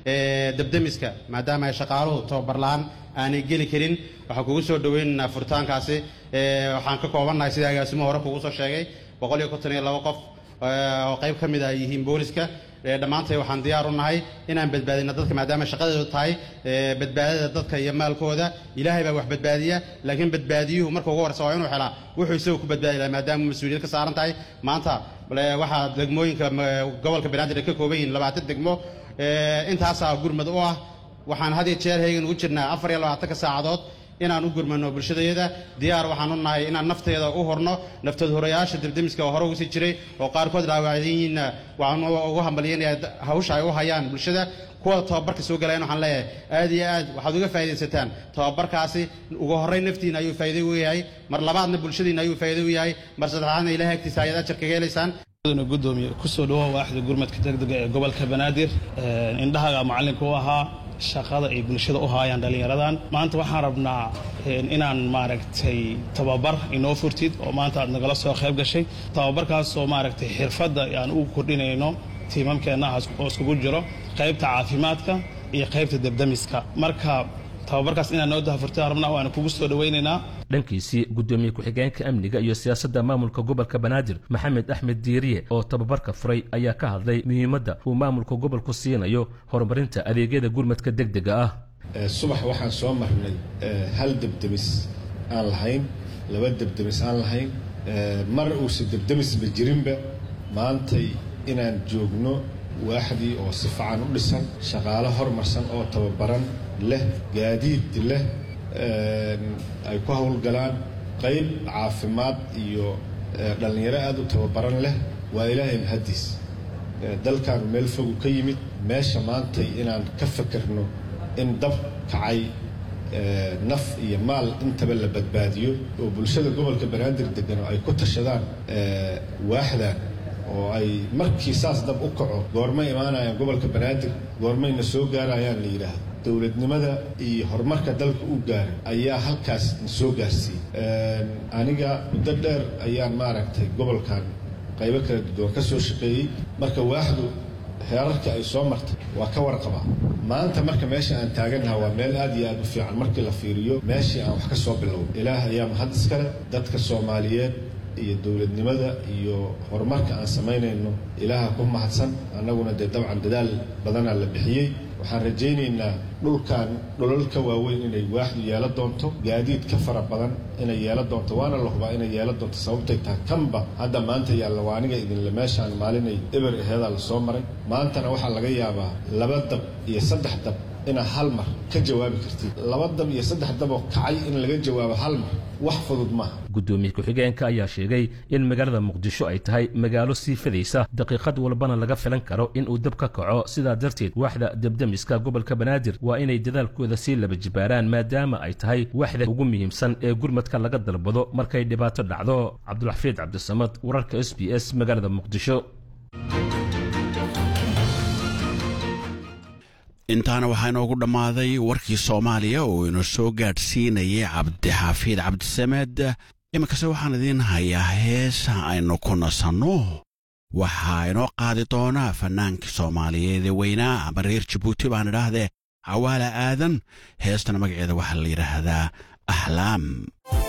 debdemiska maadaama ay shaqaaluhu tababar la-aan aanay geli karin waxaan kugu soo dhoweynaynaa furitaankaasi waxaan ka koobannahay sida agaasimo hore kugu soo sheegay boqol iyo konton iyo labo qof oo qayb ka mid ah yihiin booliska dhammaantay waxaan diyaar u nahay inaan badbaadino dadka maadaama shaqadeedu tahay badbaadada dadka iyo maalkooda ilaahay baa wax badbaadiya laakiin badbaadiyuhu marka ugu horeysa waa inuu helaa wuxuu isagu ku badbaadi lahaa maadaama mas-uuliyad ka saaran tahay maanta waxaa degmooyinka gobolka banaadir ay ka kooban yihiin labaatan degmo intaasaa gurmad u ah waxaan had iyo jeer heegan ugu jirnaa afar iyo labaatanka saacadood inaan u gurmano bulshadayada diyaar waxaan u nahay inaan nafteeda u horno naftood horayaasha debdemiska oo hore ugu sii jiray oo qaarkood dhaawacdan yihiinna waxaan ugu hambalyanaya hawsha ay u hayaan bulshada kuwa tababarka soo galayan waxaan leeyahay aad iyo aad waxaad uga faa'iidaysataan tababarkaasi ugu horrayn naftiina ayuu faa'iido u yahay mar labaadna bulshadiina ayuu faa'iido u yahay mar saddexaadna ilahay agtiisa ayaad ajar kaga helaysaan gudoomiye kusoo dhawoa waaxda gurmadka degdega ee gobolka banaadir indhahaga macallinka u ahaa shaqada ay bulshada u haayaan dhallinyaradan maanta waxaan rabnaa inaan maaragtay tababar inoo furtid oo maanta aad nagala soo qayb gashay tababarkaasoo maaragtay xirfadda aan ugu kordhinayno tiimamkeennahaas oo iskugu jiro qaybta caafimaadka iyo qaybta debdemiska marka tababarkaas inaan noo dahafurtaan rabnaa waana kugu soo dhowaynaynaa dhankiisii gudoomiye ku-xigeenka amniga iyo siyaasadda maamulka gobolka banaadir maxamed axmed diiriye oo tababarka furay ayaa ka hadlay muhiimadda uu maamulka gobolku siinayo horumarinta adeegyada gurmadka degdega ah subax waxaan soo marnay hal debdemis aan lahayn laba debdemis aan lahayn mar uusa debdemisba jirinba maantay inaan joogno waaxdii oo si fican u dhisan shaqaalo hormarsan oo tababaran leh gaadiid leh ay ku howlgalaan qayb caafimaad iyo dhallinyaro aada u tababaran leh waa ilaahay mahaddiis dalkaanu meel fogu ka yimid meesha maantay inaan ka fakerno in dab kacay naf iyo maal intaba la badbaadiyo oo bulshada gobolka banaadir degan oo ay ku tashadaan waaxdan oo ay markii saas dab u kaco goormay imaanayaan gobolka banaadir goormayna soo gaarayaan la yidhaahdo dowladnimada iyo horumarka dalka u gaaray ayaa halkaas na soo gaarsiiyey aniga muddo dheer ayaan maaragtay gobolkan qaybo kala duwan ka soo shaqeeyey marka waaxdu heerarka ay soo martay waa ka warqabaa maanta marka meesha aan taagannaha waa meel aad iyo aad u fiican markii la fiiriyo meeshii aan wax ka soo biloway ilaah ayaa mahad iskale dadka soomaaliyeed iyo dowladnimada iyo horumarka aan samaynayno ilaaha ku mahadsan annaguna dee dabcan dadaal badanaa la bixiyey waxaan rajaynaynaa dhulkan dholol ka waaweyn inay waaxdu yeelo doonto gaadiid ka fara badan inay yeelo doonto waana la hubaa inay yeelo doonto sababtay tahay kanba hadda maanta yaalla waa aniga idinle meeshaan maalinay eber aheedaa la soo maray maantana waxaa laga yaabaa laba dab iyo saddex dab inaad hal mar ka jawaabi kartid laba dab iyo saddex daboo kacay in laga jawaabo hal mar wax fudud maaha gudoomiye ku-xigeenka ayaa sheegay in magaalada muqdisho ay tahay magaalo sii fadaysa daqiiqad walbana laga filan karo in uu dab ka kaco sidaa darteed waaxda debdemiska gobolka banaadir waa inay dadaalkooda sii laba jibaaraan maadaama ay tahay waaxda ugu muhiimsan ee gurmadka laga dalbado markay dhibaato dhacdo cabdulxafiid cabdisamad wararka s b s magaalada muqdisho intaana waxaa inoogu dhammaaday warkii soomaaliya oo inoo soo gaadhsiinayay cabdixafiid cabdisamed iminkase waxaan idiin hayaa heesa aynu ku nasanno waxaa inoo qaadi doonaa fannaankii soomaaliyeed ee weynaa ama reer jabuuti baan idhaahdee cawaala aadan heestana magaceeda waxaa la yidhaahdaa axlaam